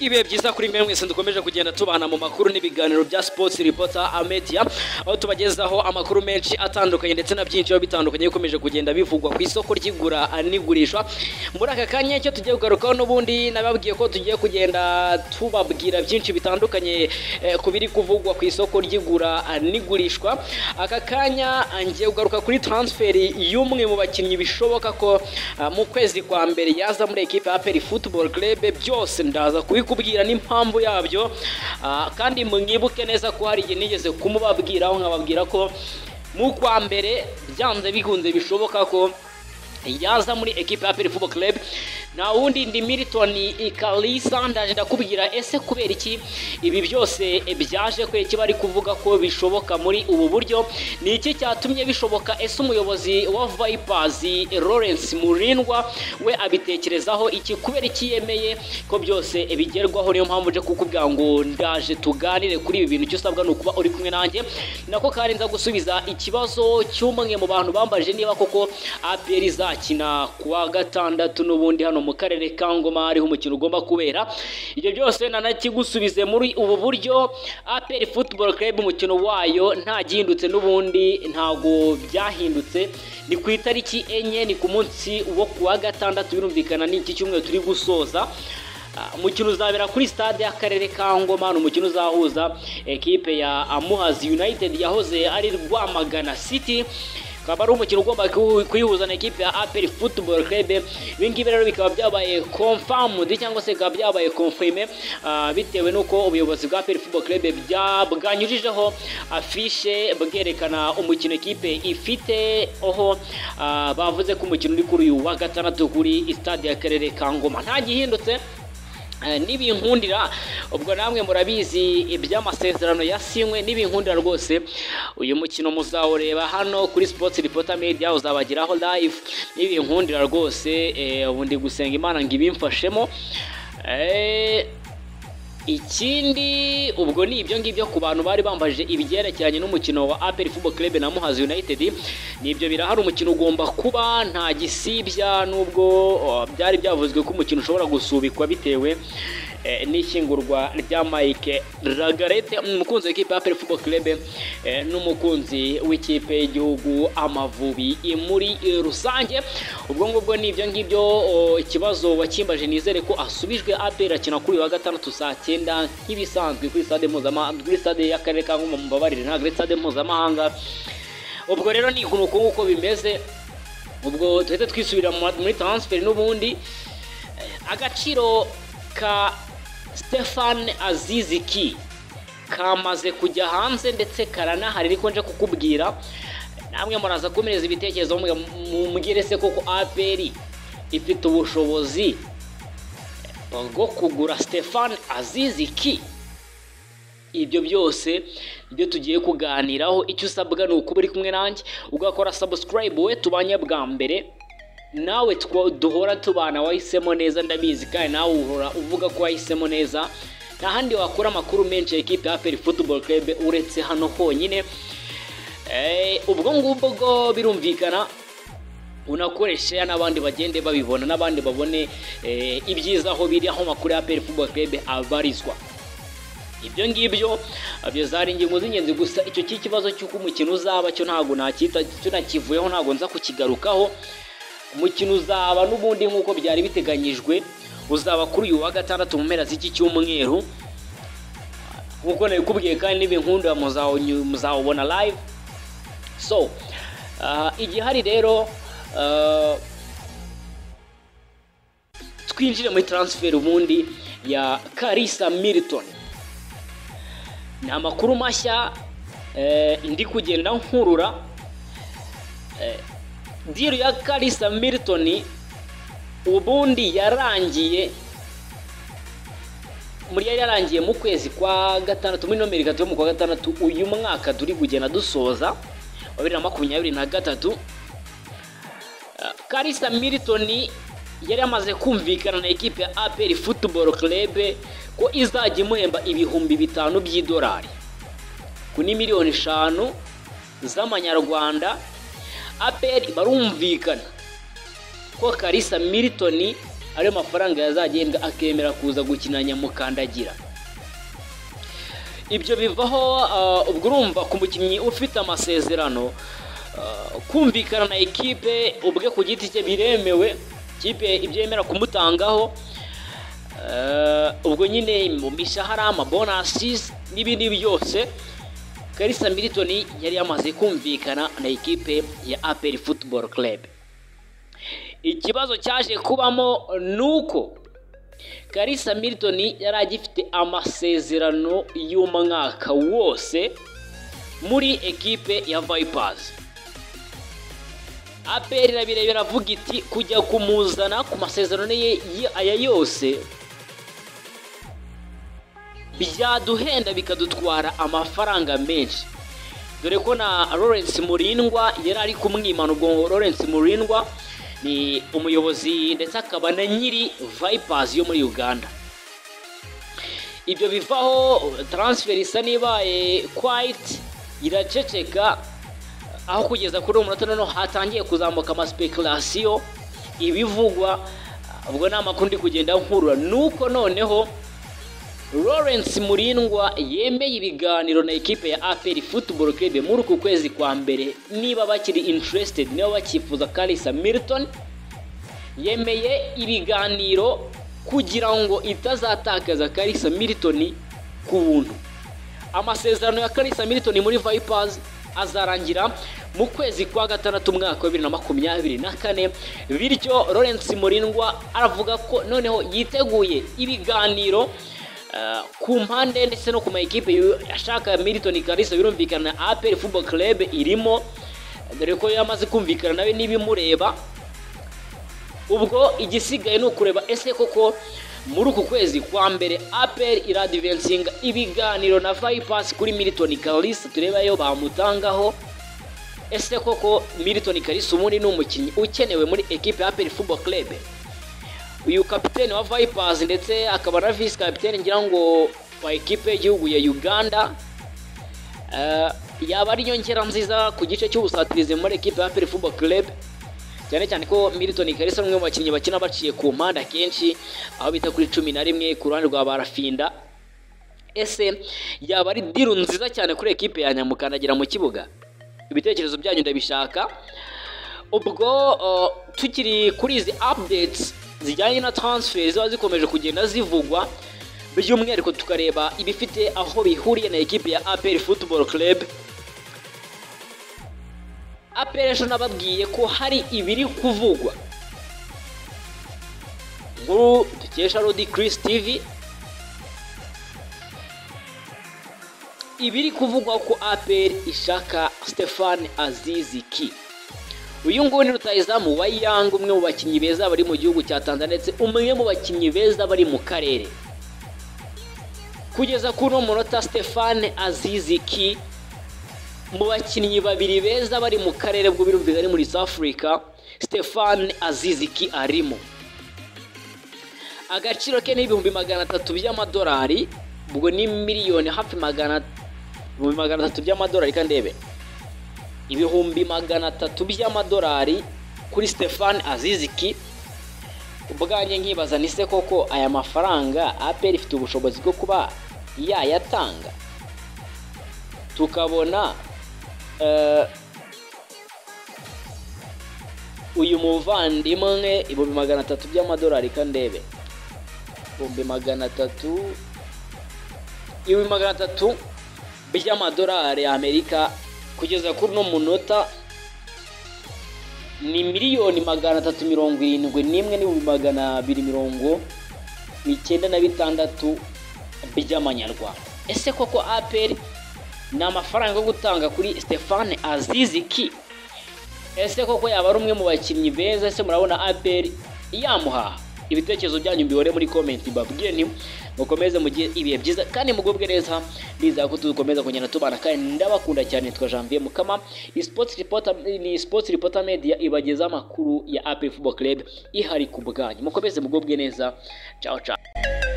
ibihe byiza kuri mwe mwese dukomeje kugenda tubana mu makuru n'ibiganiro bya sports reporter amedia aho tubagezaho amakuru menshi atandukanye ndetse na byinshi biba bitandukanye bikomeje kugenda bivugwa ku isoko ry'igura n'igurishwa muri aka kanya icyo tugiye kugarukaho n'ubundi nababwiye ko tugiye kugenda tubabwira byinshi bitandukanye eh, ku biri kuvugwa ku isoko ry'igura n'igurishwa aka kanya ngiye kugaruka kuri transferi y'umwe mu bakinnyi bishoboka ko ah, mu kwezi kwa mbere yaza muri ekipe ya APR Football Club byose ndaza kubikubwira n'impamvu yabyo Ah, kandi mwibuke neza ko hari igihe nigeze kumubabwiraho nkababwira ko mu kwa mbere byanze bikunze bishoboka ko yaza muri ekipe ya APR Football Club na wundi ndi Milton Ikalisa ndaje ndakubwira ese kubera iki ibi byose byaje kwereke bari kuvuga ko bishoboka muri ubu buryo ni iki cyatumye bishoboka ese umuyobozi wa Vipers Lawrence Murindwa we abitekerezaho iki kubera iki yemeye ko byose bigerwaho niyo mpamvu nje kukubwira ngo ndaje tuganire kuri ibi bintu icyo usabwa ni ukuba uri kumwe nanjye nako kandi nza gusubiza ikibazo cy'umwe mu bantu bambajije niba koko APR izakina kuwa gatandatu n'ubundi hano mu karere ka Ngoma hariho umukino ugomba kubera ibyo byose nanakigusubize muri ubu buryo APR Football Club umukino wayo nta gihindutse n'ubundi ntago byahindutse ni ku itariki enye ni ku munsi wo kuwa gatandatu birumvikana ni iki cyumweru turi gusoza Ah, umukino uzabera kuri stade y'akarere ka ngoma ni umukino uzahuza ekipe ya amuhazi united yahoze ari rwamagana city ukaba ari umukino ugomba ku- kuyihuza na ekipe ya aperi football club ibingibi rero bikaba byabaye confirmed cyangwa se bikaba byabaye confirme ah, bitewe n'uko ubuyobozi bwa aperi football club bya- bwanyujijeho afishe bwerekana umukino ekipe ifite aho ah, bavuze ko umukino uri kuri uyu wa gatandatu kuri stade y'akarere ka ngoma nta gihindutse Eh, nibinkundira ubwo namwe murabizi iby'amasezerano yasinywe nibinkundira rwose uyu mukino muzawureba hano kuri sports reporter media uzabageraho live nibinkundira rwose eh, ubu ndi gusenga imana ngo ibimfashemo Eh, ikindi ubwo ni ibyo ngibyo ku bantu bari bambajije ibyerekeranye n'umukino wa APR Football Club na Muhazi United nibyo birahari umukino ugomba kuba nta gisibya nubwo oh, byari byavuzwe ko umukino ushobora gusubikwa bitewe eh, n'ishyingurwa rya Mike Lagarette umukunzi w'ikipe ya APR Football Club eh, n'umukunzi w'ikipe y'igihugu Amavubi i- muri eh, rusange ubwo ngubwo ni ibyo ngibyo oh, ikibazo wakimbaje nizere ko asubijwe APR akina kuri uyu wa gatandatu saa cyenda nk'ibisanzwe kuri stade mpuzamahanga kuri stade y'akarere ka Ngoma mumbabarire ntabwo ari stade mpuzamahanga ubwo rero ni ukuntu uko nguko bimeze ubwo tuhite twisubira mu- muri transfer n'ubundi Eh, agaciro ka Stefan Aziziki kamaze kujya hanze ndetse karanahari ariko nje kukubwira namwe muraza kumereza ibitekerezo mwe mumbwire se koko APR ifite ubushobozi bwo kugura Stefan Aziziki ibyo byose nibyo tugiye kuganiraho icyo usabwa ni ukuba uri kumwe nanjye ugakora subscribe we tubanye bwa mbere nawe two- duhora tubana wahisemo neza ndabizi kandi nawe uhora uvuga ko wahisemo neza nta handi wakura amakuru menshi ya ekipe ya APR Football Club uretse hano honyine Eh, ubwo ngubwo birumvikana unakoresha n'abandi bagende babibona n'abandi babone eh, ibyiza aho biri aho amakuru ya APR Football Club abarizwa ibyo ngibyo zari ingingo z'ingenzi gusa icyo cy'ikibazo cy'uko umukino uzaba cyo ntabwo nacyita cyo nakivuyeho ntabwo nza kukigarukaho umukino uzaba n'ubundi nk'uko byari biteganyijwe uzaba kuri uyu wa gatandatu mu mpera z'iki cyumweru nk'uko nabikubwiye kandi n'ibinkundira muzawunyu- muzawubona live so ah, igihari rero ah, twinjire muri transfer ubundi ya Karisa Milton ni amakuru mashya eh, ndi kugenda nkurura eh, deal ya Kalisa Milton ubundi yarangiye muri yari yarangiye mu kwezi kwa gatandatu muri nomero gatatu yo mu kwa gatandatu uyu mwaka turi kugenda dusoza wa bibiri na makumyabiri na gatatu Kalisa Milton yari amaze kumvikana na ekipe ya APR Football Club ko izajya imuhemba ibihumbi bitanu by'idolari kuri miliyoni eshanu z'amanyarwanda APR barumvikana ko Kalisa Milton ariyo mafaranga yazagenda akemera kuza gukina nyamukandagira ibyo bivaho ah, ubwo urumva ku mukinnyi ufite amasezerano ah, kumvikana na ekipe ubwe ku giti cye biremewe ikipe ibyo yemera kumutangaho Eh, ubwo nyine mu mishahara amabonasi n'ibindi byose karisa militoni yari yamaze kumvikana na ekipe ya aperi futuboro club ikibazo cyaje kubamo ni uko karisa militoni yari agifite amasezerano y'umwaka wose muri ekipe ya vayipazi aperi irabirebera iravuga iti kujya kumuzana ku masezerano ye ye- aya yose byaduhenda bikadutwara amafaranga menshi dore ko na Lawrence Murindwa yari ari kumwimana ubwo Lawrence Murindwa ni umuyobozi ndetse akaba na nyiri Vipers yo muri Uganda ibyo bivaho transfer isa n'ibaye quite iraceceka aho kugeza kuri uwo munota noneho hatangiye kuzamuka amaspekulasiyo ibivugwa ubwo ni amakuru ndi kugenda nkurura nuko noneho Lawrence Murindwa yemeye ibiganiro na ekipe ya APR Football Club muri uku kwezi kwa mbere niba bakiri interested niba bakifuza Kalisa Milton yemeye ibiganiro kugira ngo itazatakaza Kalisa Milton ku buntu amasezerano ya Kalisa Milton muri Vipers azarangira mu kwezi kwa gatandatu umwaka wa bibiri na makumyabiri na kane bityo Lawrence Murindwa aravuga ko noneho yiteguye ibiganiro eh, ku mpande ndetse no ku mayikipe yu- ashaka Milton Kalisa birumvikana na APR Football Club irimo dore ko yamaze kumvikana nawe n'ibimureba ubwo igisigaye ni ukureba ese koko muri uku kwezi kwa mbere aperi iradivensinga ibiganiro na vayipasi kuri militoni karisi tureba yo bamutangaho ese koko militoni karisi ubundi ni umukinnyi ukenewe muri ekipe ya aperi fubo kerebe uyu kapitene wa vayipasi ndetse akaba na visi kapitene ngira ngo wa ekipe y'igihugu ya uganda Eh, yaba ari inyongera nziza ku gice cy'ubusatirizi muri ekipe ya aperi fubo kerebe cyane cyane ko Milton Kalisa umwe mu bakinnyi bakina baciye ku mpande akenshi aho bita kuri cumi na rimwe ku ruhande rwa barafinda ese yaba ari diru nziza cyane kuri ekipe ya nyamukandagira mu kibuga ibitekerezo byanyu ndabishaka ubwo uh, tukiri kuri izi updates zijyanye na transfer ziba zikomeje kugenda zivugwa by'umwihariko tukareba ibifite aho bihuriye na ekipe ya APR Football Club aperesho nababwiye ko hari ibiri kuvugwa nkuru dukesha rodi Chris TV ibiri kuvugwa ko APR ishaka Stefan Azizi Ki uyu nguyu ni rutayizamu wa Yanga umwe mu bakinnyi beza bari mu gihugu cya Tanzania ndetse umwe mu bakinnyi beza bari mu karere kugeza kuri uno munota Stefan Azizi Ki mu bakinnyi babiri beza bari mu karere bwo birumviza ari muri South Africa Stefan Aziziki arimo agaciro ke ni ibihumbi magana atatu by'amadolari ubwo ni miliyoni hafi magana ibihumbi magana atatu by'amadolari kandi ndebe ibihumbi magana atatu by'amadolari kuri Stefan Aziziki ubwanjye nkibaza ni se koko aya mafaranga APR ifite ubushobozi bwo kuba yayatanga tukabona eh, uyu muvandimwe ibihumbi magana atatu by'amadolari kandebe ibihumbi magana atatu ibihumbi magana atatu by'amadolari ya amerika kugeza kuri uno munota ni miliyoni magana atatu mirongo irindwi n'imwe n'ibihumbi magana abiri mirongo icyenda na bitandatu by'amanyarwanda ese koko aperi ni amafaranga yo gutanga kuri stefane aziziki ese koko yaba ari umwe mu bakinnyi beza ese murabona aperi yamuhaha ibitekerezo byanyu mbihore muri komenti mbabwire ni mukomeze mugire ibihe byiza kandi mugubwe neza ndizera ko tuzakomeza kugenda tubana kandi ndabakunda cyane nitwa janvier mukama iyi sports reporter ni sports reporter media ibagezaho amakuru ya aperi football club ihari ku bwanyu mukomeze mugubwe neza ciao ciao